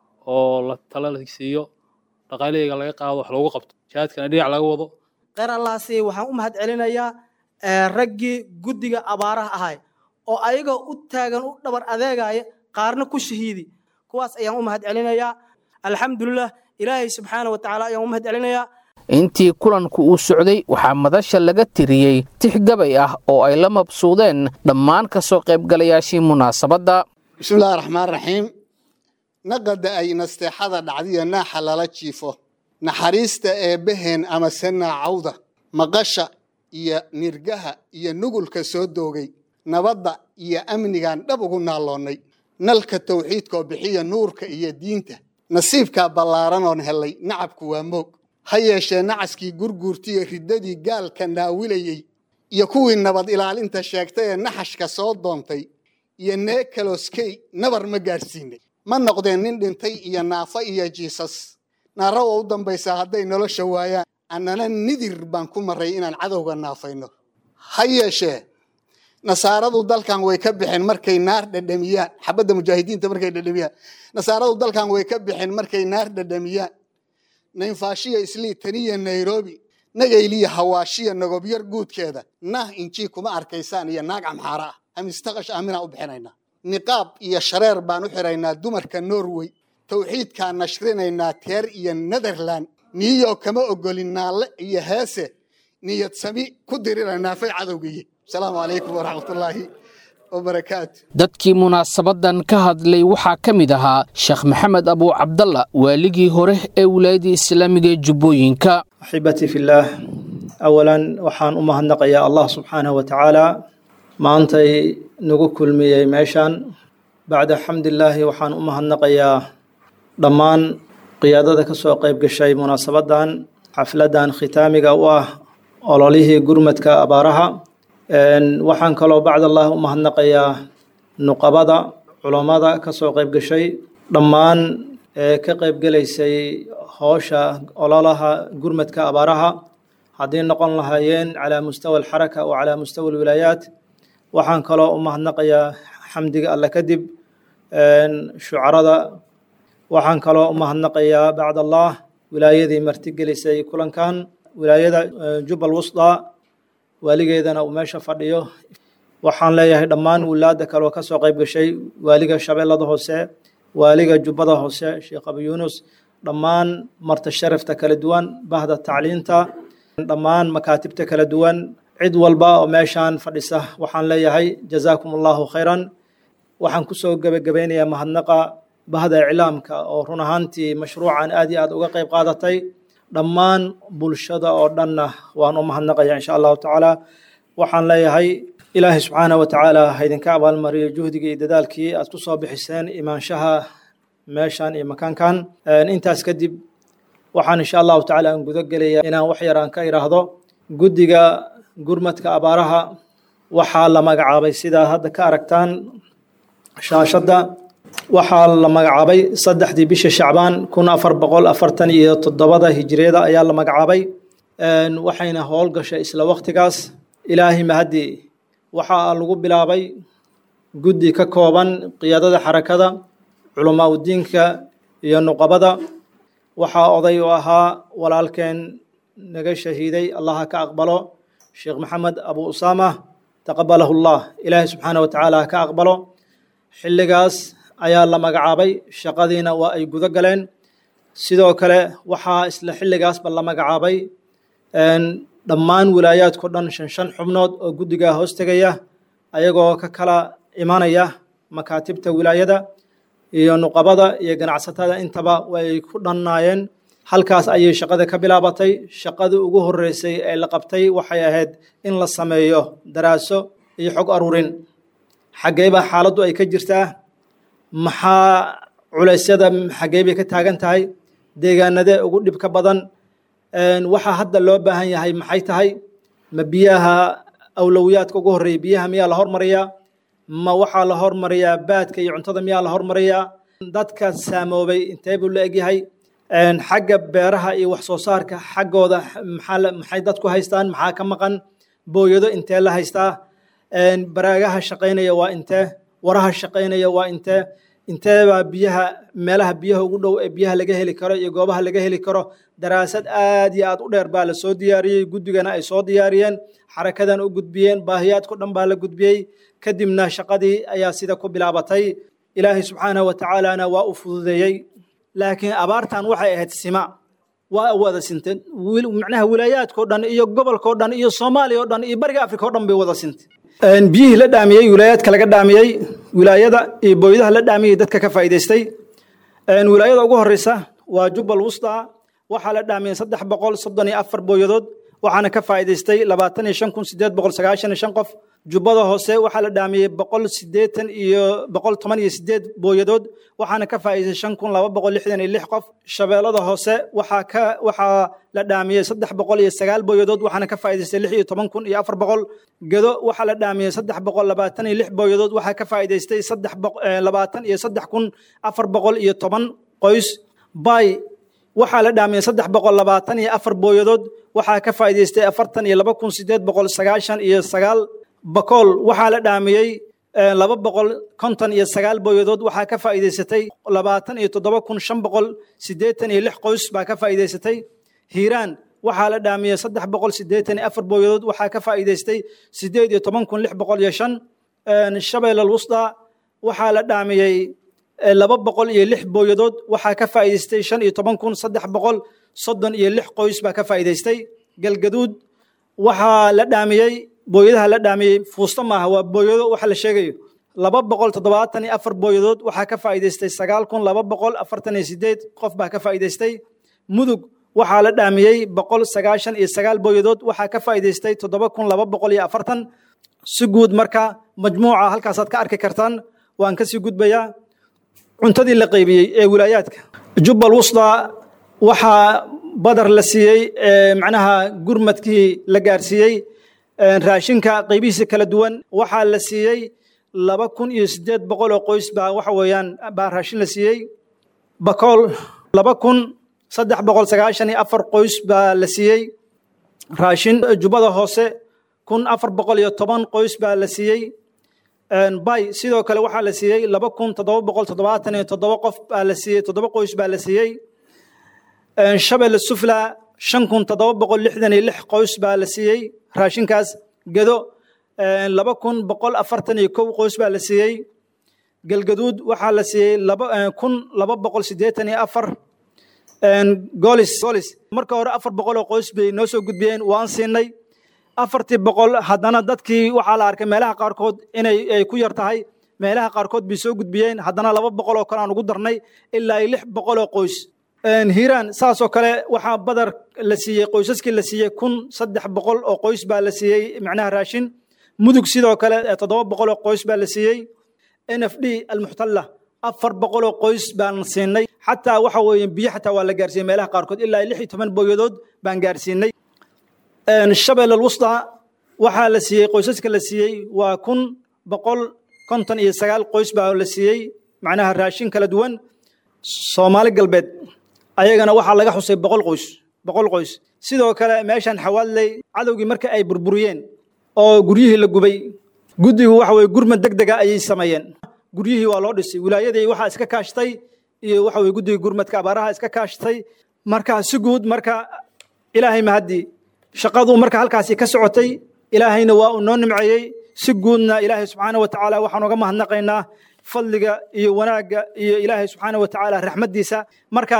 oo la tala la siiyo dhaqaalayaga laga qaado wax loogu qabto jihaadkana dhinac laga wado kheyr allaasi waxaan u mahad celinayaa raggii guddiga abaaraha ahay oo ayagoo u taagan u dhabar adeegaya qaarna ku shahiidi kuwaas ayaan u mahad celinayaa alxamdulilah ilaahay subxaana wa tacaala ayaan u mahad celinayaa intii kulanku uu socday waxaa madasha laga tiriyey tix gabay ah oo ay la mabsuudeen dhammaan ka soo qaybgalayaashii munaasabadda bismillahi raxmaan raxiim naqada ay nasteexada dhacdiya naaxa lala jiifo naxariista eebbaheen amase naacawda maqasha iyo nirgaha iyo nugulka soo doogay nabadda iyo amnigaan dhab ugu naalloonnay nalka tawxiidkoo bixiya nuurka iyo diinta nasiibkaa ballaaranoon hellay nacabku waa moog ha yeeshee nacaskii gurguurtiyo riddadii gaalka naawilayey iyo kuwii nabad ilaalinta sheegtay ee naxashka soo doontay iyo neekaloskey nabar ma gaadhsiinay ma noqdeen nin dhintay iyo naafo iyo jiisas naara waa u dambaysaa hadday nolosha waayaan annana nidir baan ku marray inaan cadowga naafayno ha yeeshee nasaaradu dalkan way ka bixeen markay naar dhadhamiyaan xabadda mujaahidiinta markay dhadhamiyaan nasaaradu dalkan way ka bixeen markay naar dhadhamiyaan naynfaashiya islii taniya nairobi nagayliya hawaashiya nagobyar guudkeeda nah injii kuma arkaysaan iyo naag camxaara ah amistaqash aaminaa u bixinaynaa niqaab iyo shareer baan u xiraynaa dumarka norway tawxiidkaa nashrinaynaa teer iyo netherland niyo kama ogolin naalle iyo heese niyad sami ku diriraynaa fay cadowgiyi asalaamu calaykum waraxmatullaahi wabarakaatu dadkii munaasabadan ka hadlay waxaa ka mid ahaa sheekh maxamed abuu cabdalla waaligii hore ee wilaayadda islaamiga ee jubbooyinka axibatii fillaah awalan waxaan u mahadnaqayaa allah subxaanahu wa tacaala maantay nagu kulmiyey meeshan bacda xamdilaahi waxaan u mahadnaqayaa dhammaan qiyaadada ka soo qayb gashay munaasabadan xafladan khitaamiga u ah ololihii gurmadka abaaraha waxaan kaloo bacdallah u mahadnaqayaa nuqabada culammada ka soo qayb gashay dhammaan ee ka qayb gelaysay howsha ololaha gurmadka abaaraha haddii noqon lahaayeen calaa mustawa alxaraka wa calaa mustawa alwilaayaat waxaan kaloo u mahadnaqayaa xamdiga alle kadib shucarada waxaan kaloo u mahadnaqayaa bacdallah wilaayadii martigelisay kulankan wilaayada jubbal wusdaa waaligeedana uu meesha fadhiyo waxaan leeyahay dhammaan wilaada kaloo ka soo qayb gashay waaliga shabeellada hoose waaliga jubbada hoose sheekh abu yuunus dhammaan marta sharafta kala duwan bahda tacliinta dhammaan makaatibta kala duwan cid walba oo meeshaan fadhisa waxaan leeyahay jazaakum allahu khayran waxaan kusoo gebagabeynayaa mahadnaqa bahda iclaamka oo run ahaantii mashruucan aad iyo aad uga qayb qaadatay dhammaan bulshada oo dhanna waan u mahadnaqaya insha allahu tacaala waxaan leeyahay ilaahay subxaanah wa tacaala ha idinka abaalmariyo juhdigii iyo dadaalkii aad ku soo bixiseen imaanshaha meeshan iyo makaankan intaas kadib waxaan insha allahu tacaala aan gudo gelaya inaan wax yar aan ka idhaahdo guddiga gurmadka abaaraha waxaa la magacaabay sidaa hadda ka aragtaan shaashadda waxaa la magacaabay saddexdii bisha shacbaan kun afar boqol afartan iyo toddobada hijiriyada ayaa la magacaabay waxayna howlgashay isla waktigaas ilaahay mahadii waxaa lagu bilaabay guddi ka kooban qiyaadada xarakada culamaa udiinka iyo nuqabada waxaa oday u ahaa walaalkeen naga shahiiday allaha ka aqbalo sheekh maxamed abu usaama taqabalahu llah ilaahay subxaana wa tacaala ha ka aqbalo xilligaas ayaa la magacaabay shaqadiina waa ay gudo galeen sidoo kale waxaa isla xilligaasba la magacaabay dhammaan wilaayaadkao dhan shan shan xubnood oo guddigaa hoos tegaya ayagoo ka kala imanaya makaatibta wilaayada iyo nuqabada iyo ganacsatada intaba way ku dhannaayeen halkaas ayay shaqada ka bilaabatay shaqadii ugu horreysay ee la qabtay waxay ahayd in la sameeyo daraaso iyo xog aruurin xaggee baa xaaladdu ay ka jirtaa maxaa culeysyada xaggee bay ka taagan tahay deegaanadee ugu dhibka badan waxaa hadda loo baahan yahay maxay tahay ma biyaha awlowiyaadka ugu horreeya biyaha miyaa la hormariyaa ma waxaa la hormariyaa baadka iyo cuntada miyaa la hormariyaa dadka saamoobay intee buu la egyahay xagga beeraha iyo wax soo saarka xaggooda maxay dadku haystaan maxaa ka maqan booyado intee la haystaa baraagaha shaqaynaya waa intee waraha shaqaynaya waa intee inteebaa biyaha meelaha biyaha ugu dhow ee biyaha laga heli karo iyo goobaha laga heli karo daraasad aad iyo aad u dheer baa la soo diyaariyey guddigana ay soo diyaariyeen xarakadan u gudbiyeen baahiyaadko dhan baa la gudbiyey kadibna shaqadii ayaa sida ku bilaabatay ilaahay subxaanahu wa tacaalana waa u fududeeyey laakiin abaartan waxay ahayd sima waa wada sinteen macnaha wilaayaadkao dhan iyo gobolkao dhan iyo soomaaliya o dhan iyo bariga afrika o dhan bay wada sinteen biyihii la dhaamiyey wilaayaadka laga dhaamiyey wilaayada iyo booyadaha la dhaamiyey dadka ka faa'iidaystay wilaayada ugu horeysa waa jubbal wusta waxaa la dhaamiyey saddex boqol soddon iyo afar booyadood waxaana ka faa'iidaystay labaatan iyo shan kun sideed boqol sagaashan iyo shan qof jubbada hoose waxaa la dhaamiyey boqol sideetan iyo boqol toban iyo sideed booyadood waxaana ka faa'iidaystay shan kun laba boqol lixdan iyo lix qof shabeellada hoose waxaa ka waxaa la dhaamiyey saddex boqol iyo sagaal booyadood waxaana ka faa'iidaystay lix iyo toban kun iyo afar boqol gedo waxaa la dhaamiyey saddex boqol labaatan iyo lix booyadood waxaa ka faa'iidaystay saddex labaatan iyo saddex kun afar boqol iyo toban qoys bay waxaa la dhaamiyey saddex boqol labaatan iyo afar booyadood waxaa ka faa'iidaystay afartan iyo laba kun sideed boqol sagaashan iyo sagaal bakool waxaa la dhaamiyey laba boqol konton iyo sagaal booyadood waxaa ka faa'iidaysatay labaatan iyo toddoba kun shan boqol siddeetan iyo lix qoys baa ka faa'iidaysatay hiiraan waxaa la dhaamiyey saddex boqol siddeetan iyo afar booyadood waxaa ka faa'iidaystay siddeed iyo toban kun lix boqol iyo shan shabeellal wusda waxaa la dhaamiyey laba boqol iyo lix booyadood waxaa ka faa'iidaystay shan iyo toban kun saddex boqol soddon iyo lix qoys baa ka faa'iidaystay galgaduud waxaa la dhaamiyey booyadaha la dhaamiyey fuusto maaha waa booyado waxa la sheegayo laba boqol toddobaatan iyo afar booyadood waxaa ka faa'iidaystay sagaal kun laba boqol afartan iyo sideed qof baa ka faa'iidaystay mudug waxaa la dhaamiyey boqol sagaashan iyo sagaal booyadood waxaa ka faa'iidaystay toddoba kun laba boqol iyo afartan si guud marka majmuuca halkaasaad ka arki kartaan waan kasii gudbayaa cuntadii la qaybiyey ee wilaayaadka jubbal wusda waxaa badar la siiyey macnaha gurmadkii la gaarsiiyey raashinka qaybihiisa kala duwan waxaa la siiyey laba kun iyo siddeed boqol oo qoys baa waxa weeyaan baa raashin la siiyey bakool laba kun saddex boqol sagaashan iyo afar qoys baa la siiyey raashin jubbada hoose kun afar boqol iyo toban qoys baa la siiyey bay sidoo kale waxaa la siiyey laba kun toddoba boqol toddobaatan iyo toddoba qof baa la siiyey toddoba qoys baa la siiyey shabelle sufla shan kun toddoba boqol lixdan iyo lix qoys baa la siiyey raashinkaas gedo laba kun boqol afartan iyo kow qoys baa la siiyey galgaduud waxaa la siiyey laba kun laba boqol siddeetan iyo afar golis golis marka hore afar boqol oo qoys bay noo soo gudbiyeen waan siinay afartii boqol haddana dadkii waxaa la arkay meelaha qaarkood inay ay ku yar tahay meelaha qaarkood bay soo gudbiyeen haddana laba boqol oo kale aan ugu darnay ilaa iyo lix boqol oo qoys hiiraan saasoo kale waxaa badar la siiyey qoysaskii la siiyey kun saddex boqol oo qoys baa la siiyey macnaha raashin mudug sidoo kale toddoba boqol oo qoys baa la siiyey n f d almuxtalla afar boqol oo qoys baan siinay xataa waxa weeye biyo xataa waa la gaarsiiyey meelaha qaarkood ilaa lix iyo toban booyadood baan gaarsiinay shabeelle alwusda waxaa la siiyey qoysaska la siiyey waa kun boqol konton iyo sagaal qoys baa la siiyey macnaha raashin kala duwan soomaali galbeed ayagana waxaa laga xusay boqol qoys boqol qoys sidoo kale meeshan xawaadley cadowgii marka ay burburiyeen oo guryihii la gubay guddigu waxa weye gurmad deg dega ayay sameeyeen guryihii waa loo dhisay wilaayadii waxaa iska kaashtay iyo waxa weye guddiga gurmadka abaaraha iska kaashtay marka si guud marka ilaahay mahadii shaqadu marka halkaasi ka socotay ilaahayna waa uu noo nimceeyey si guudna ilaahay subxaana wa tacaala waxaan uga mahadnaqaynaa fadliga iyo wanaagga iyo ilaahay subxaana wa tacaala raxmaddiisa marka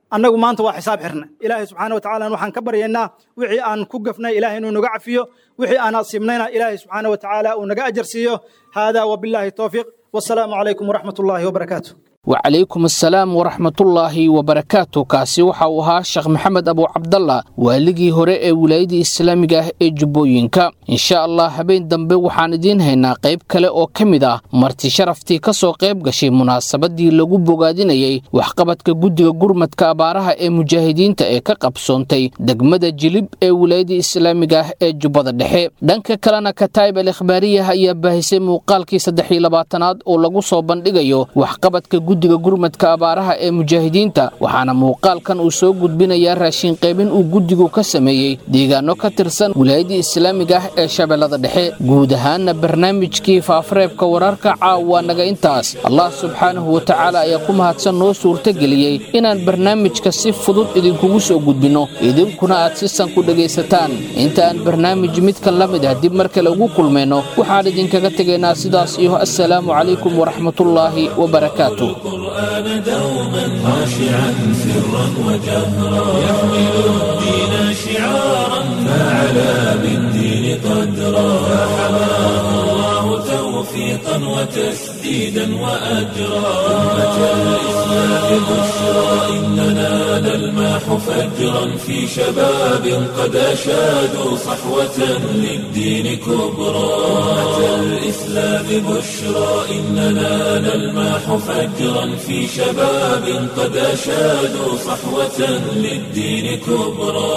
annagu maanta waa xisaab xirna ilaahay subxaana wa tacaala waxaan ka baryaynaa wixii aan ku gafnay ilahay inuu naga cafiyo wixii aan asiibnayna ilaahay subxaana wa tacaala uu naga ajar siiyo haadaa wabilaahi towfiiq wasalaamu calaykum waraxmat ullaahi wabarakaatu wacalaykum assalaam waraxmatullaahi wabarakaatu kaasi waxa uu ahaa sheekh maxamed abu cabdalla waaligii hore ee wilaayadii islaamiga ah ee jubbooyinka insha allah habeen dambe waxaan idiin haynaa qayb kale oo ka mid ah marti sharaftii ka soo qayb gashay munaasabadii lagu bogaadinayey waxqabadka guddiga gurmadka abaaraha ee mujaahidiinta ee ka qabsoontay degmada jilib ee wilaayadii islaamiga ah ee jubbada dhexe dhanka kalena kataa'ib al ikhbaariyah ayaa baahisay muuqaalkii saddex iyo labaatanaad oo lagu soo bandhigayo waxqabadka guddiga gurmadka abaaraha ee mujaahidiinta waxaana muuqaalkan uu soo gudbinayaa raashin qaybin uu guddigu ka sameeyey deegaano ka tirsan wilaayadii islaamiga ah ee shabeellada dhexe guud ahaanna barnaamijkii faafareebka wararka caawa naga intaas allah subxaanahu wa tacaala ayaa ku mahadsan noo suurtageliyey inaan barnaamijka si fudud idinkugu soo gudbinno idinkuna aad si san ku dhegaysataan inta aan barnaamij midkan la mid ah dib mar kale ugu kulmayno waxaan idinkaga tegaynaa sidaas iyo assalaamu calaykum waraxmatullaahi wabarakaatu القرآن دوما خاشعا سرا وجهرا يحمل الدين شعارا فعلى بالدين قدرا فحماه الله توفيقا وتسديدا وأجرا أمة الإسلام بشرى إننا نلماح فجرا في شباب قد أشادوا صحوة للدين كبرى أمة الإسلام بشرى إننا نلماح فجرا في شباب قد أشادوا صحوة للدين كبرى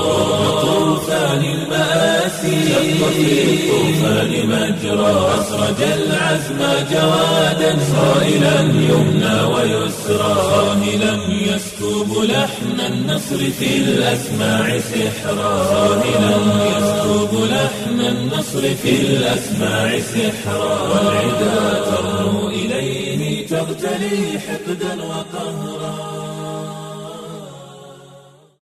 طوفان المآسي شق في الطوفان مجرى أسرج العزم جوادا صائلا يمنى ويسرى صاهلا يسكب لحن النصر في الأسماع سحرا صاهلا يسكب لحن النصر في الأسماع سحرا والعدا ترنو إليه تغتلي حقدا